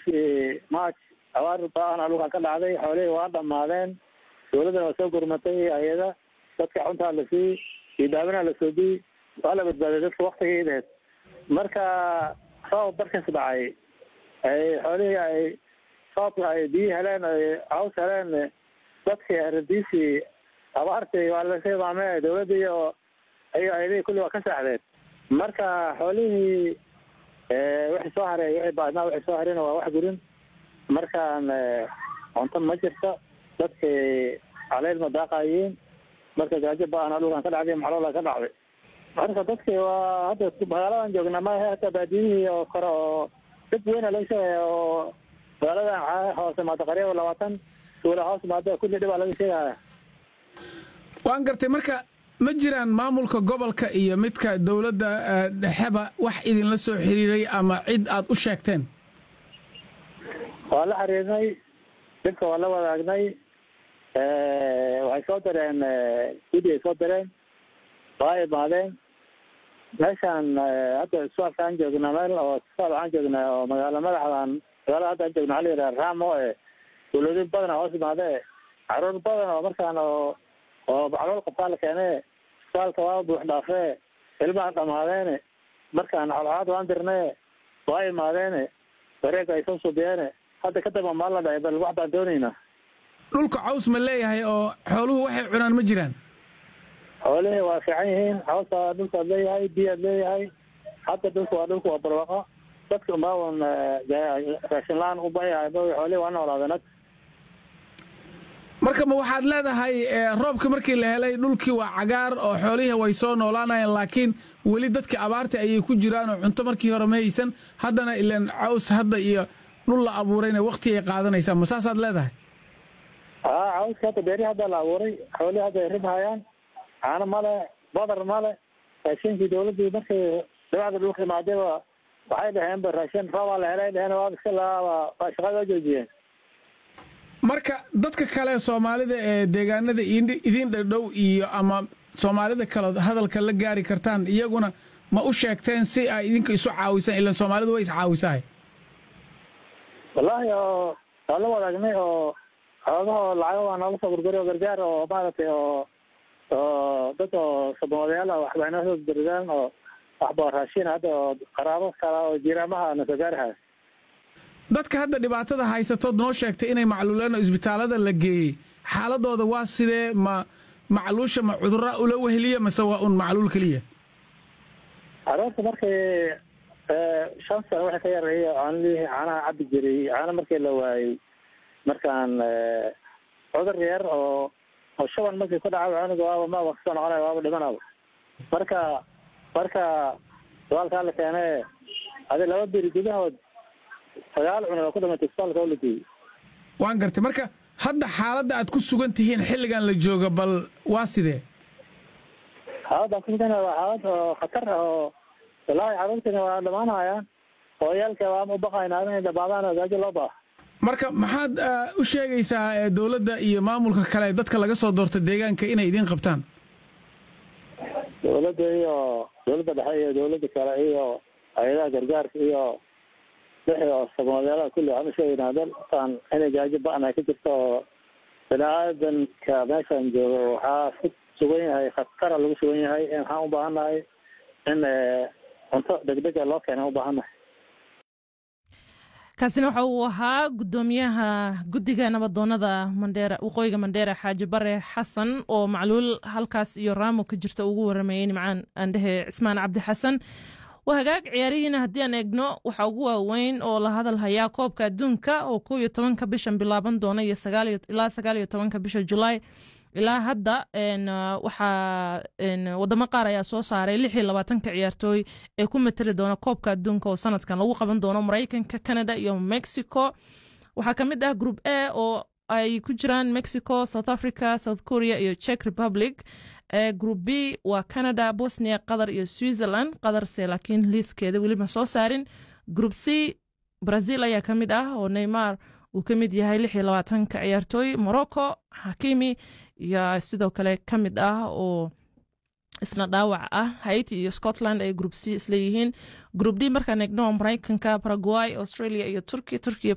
bishii march abaar ba-ana dhulkan ka dhacday xoolihii waa dhamaadeen dowladdana waa soo gurmatay hay-ada dadka xuntaa la siiyey iyo daawinaa la soo diyey waa la badbaaday dadka waktigeedeed marka roob barkas dhacay ay xoolihii ay roobka ay biyi heleen ay caws heleen dadkii aradiisii abaartii waa la hilmaame dowladda iyo iyo ayadihii kulli waa ka saaxdeen marka xoolihii wixii soo haray wixii baadnaa wixii soo harayna waa wax gurin markaan cunto ma jirto dadkii caleyl ma daaqayiin marka gaajo ba-ana dhulkan ka dhacday maxaloola ka dhacday marka dadkii waa hadda magaaladan joognaa maaha hata baadiyihii oo kore oo dib weyna laga sheegaya oo magaaladan hoose maada qariiba labaatan tuula hoos maada kulli dhibaa laga sheegaya waan gartay marka ma jiraan maamulka gobolka iyo midka dowladda dhexeba wax idinla soo xiriiray ama cid aad u sheegteen waa la xiriirnay dhibka waa la wadaagnay waxay soo dareen gudi ay soo dareen waa imaadeen meeshaan hadda isbitaalka aan joognaa meel oo isbitaal waxaan joognaa oo magaalo madaxdan magaalada hadda aan joogna waxa la yidhaha raamo e dowlado badana hoos imaade caruur badan oo markaan oo oo macluul qabtaa la keene isbitaalka waa buux dhaafee ilmaha dhamaadeene markaan xolxaad waan dirnee waa imaadeene wareega ay soo subiyeene hadda kadamba maal la dhahay bal wax baan doonaynaa dhulka caws ma leeyahay oo xooluhu waxay cunaan ma jiraan xoolihii waa fiican yihiin cawsa dhulkaad leeyahay biyaad leeyahay hadda dhulka waa dhulka waa barwaaqo dadka umbaawan raashin la-aan u bayahay xoolihii waa noolaadeen marka ma waxaad leedahay roobka markii la helay dhulkii waa cagaar oo xoolihii way soo noolaanayeen laakiin weli dadka abaarta ayay ku jiraan oo cunto markii hore ma haysan haddana ilan caws hadda iyo dhul la abuurayna wakti ay qaadanaysaa ma saasaad leedahay haa cawska hadda beeri hadda la abuuray xoolihii hadda ay ribhayaan caano male badar male raashinkii dowladdii markii dabacda dhulka imaadayba waxay dhaheenba raashin roobaa la helay dheheen waa iska laaba waa shaqada oo joojiyeen marka dadka kale soomaalida ee deegaanada idin dhadhow iyo ama soomaalida kale hadalka la gaari kartaan iyaguna ma u sheegteen si ay idinka isu caawisaan ilan soomaalidu way iscaawisahay wallaahi oo waa la wadaagnay oo xoogahoo lacago waa noola soo gurguri oo gargaar oo maaragtay oo oo dad oo sabamadayaal ah waxba inoo soo gurgaan oo waxba raashin hadda oo qaraabo kala oo jiraamaha na soo gaarihaya dadka hadda dhibaatada haysatood noo sheegtay inay macluuleen oo isbitaalada la geeyey xaaladooda waa sidee ma macluusha ma cudurra ula weheliya mase waa un macluul keliya caruurta markii shan sano wixii ka yareeya caanlihii caanaha cabbi jiray caano markii la waayey markaan cudur yar oo oo shaban markii ku dhacaba cunuga waaba maaba kasoo noqonaya waaba dhimanaba marka marka isbitaalkaa la keene adi laba biri gudahood sagaal cunug oo ku dhimatay isbitaalka oo la geeyey waan gartay marka hadda xaaladda aad ku sugan tihiin xilligan la jooga bal waa sidee xaaladda ku sugan waa xaalad oo khatar ah oo wallaahi caruurtiina waa dhamaanayaan hooyaalka waama u baqaynaa inay dhamaadaan oo gaajo loo baaha marka maxaad u sheegaysaa dowladda iyo maamulka kale dadka laga soo doorta deegaanka inay idiin qabtaan dowladda iyo dowladda dhexe iyo dowladda kale iyo hay-adaha gargaarka iyo wixii oo sabamadeelada kulli waxaan u sheegaynaa dalkan inay gaajo ba-an ay ka jirto oo bini aadanka meeshan joogo waxaa ku sugan yahay khatara lagu sugan yahay waxaan u baahannahay in cunto degdega loo keena u baahannahay kaasina waxa uu ahaa gudoomiyaha guddiga nabadoonada mandheera waqooyiga mandheera xaaji bare xasan oo macluul halkaas iyo raamo ka jirta ugu waramayey nimcaan aandhehe cismaan cabdi xasan waa hagaag ciyaarihiina haddii aan eegno waxaa ugu waaweyn oo la hadal hayaa koobka adduunka oo kow iyo tobanka bishan bilaaban doona iyo ilaa sagaal iyo tobanka bisha julaay ilaa hadda waxaa wadamo qaar ayaa soo saaray lix iyo labaatanka ciyaartooy ee ku matali doona koobka adduunka oo sanadkan lagu qaban doono maraykanka canada iyo mexico waxaa ka mid ah group a oo ay ku jiraan mexico south africa south korea iyo czech republic group b waa canada bosnia qatar iyo switzerland qatarse laakiin liiskeeda weliba soo saarin group c brazil ayaa ka mid ah oo neymar uu ka mid yahay lix iyo labaatanka ciyaartooy morocco hakimi iyo sidoo kale ka mid ah oo isna dhaawac ah haiti iyo scotland ay group c isleeyihiin group d markaan eegno maraykanka paraguay australia iyo turki turkiya